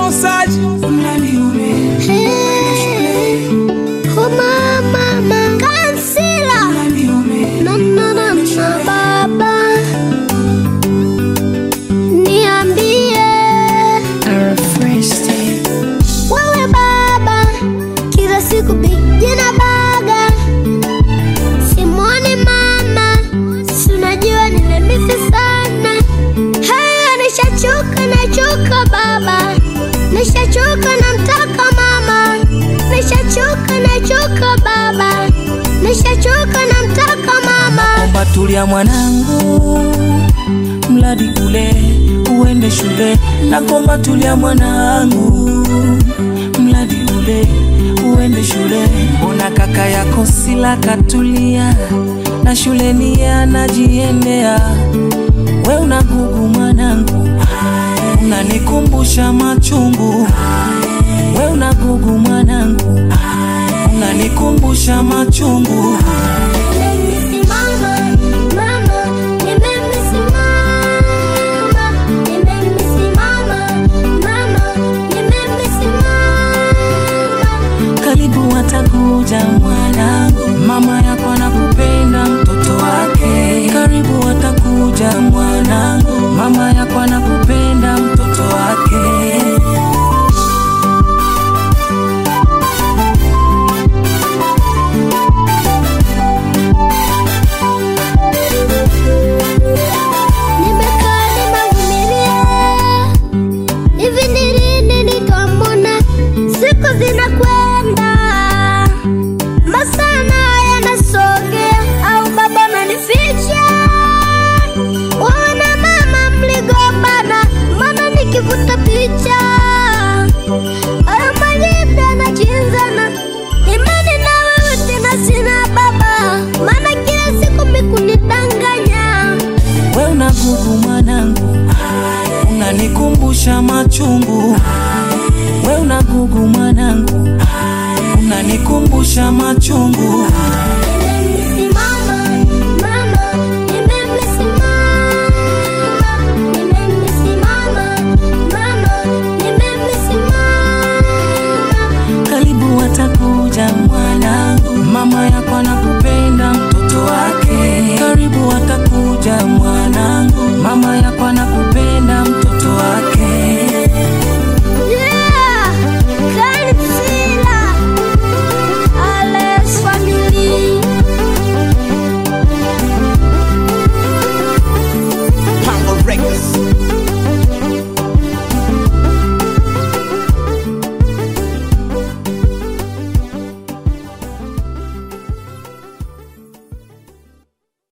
Osaji, mradi ule Hey, oh mama, mama, kansila. mradi ule Na, na, na, na, baba. Niambie wewe baba, kila siku pigina baga, simwoni mama, si unajua nimemisi sana. Haya, nishachoka, nachoka baba, nishachoka, namtaka mama, nishachoka, nachoka baba, nishachoka, namtaka mama. Omba tulia mwanangu, mradi ule uende shule. Nakomba tulia mwanangu, mradi ule uende shule. Ona kaka yako Sila katulia na shuleni anajiendea, we unagugu mwanangu, unanikumbusha machungu. We unagugu mwanangu, unanikumbusha machungu. Nimesimama, mama, nimesimama, nimesimama, mama, nimesimama. karibu watakuja mwanangu, mama yako anakupenda mtoto wake. Karibu watakuja mwanangu, mama yako anakupenda mtoto wake. Nimekaa nimevumilia, hivi ni lini nitamwona? Siku zinakwenda, masaa yanasogea, au baba ananificha? Wana mama mligombana, maana nikivuta picha hayo majibu yanakinzana. Imani na wewe tena sina baba, maana kila siku mikunidanganya We unagugu mwanangu, unanikumbusha machungu. We unagugu mwanangu, unanikumbusha machungu.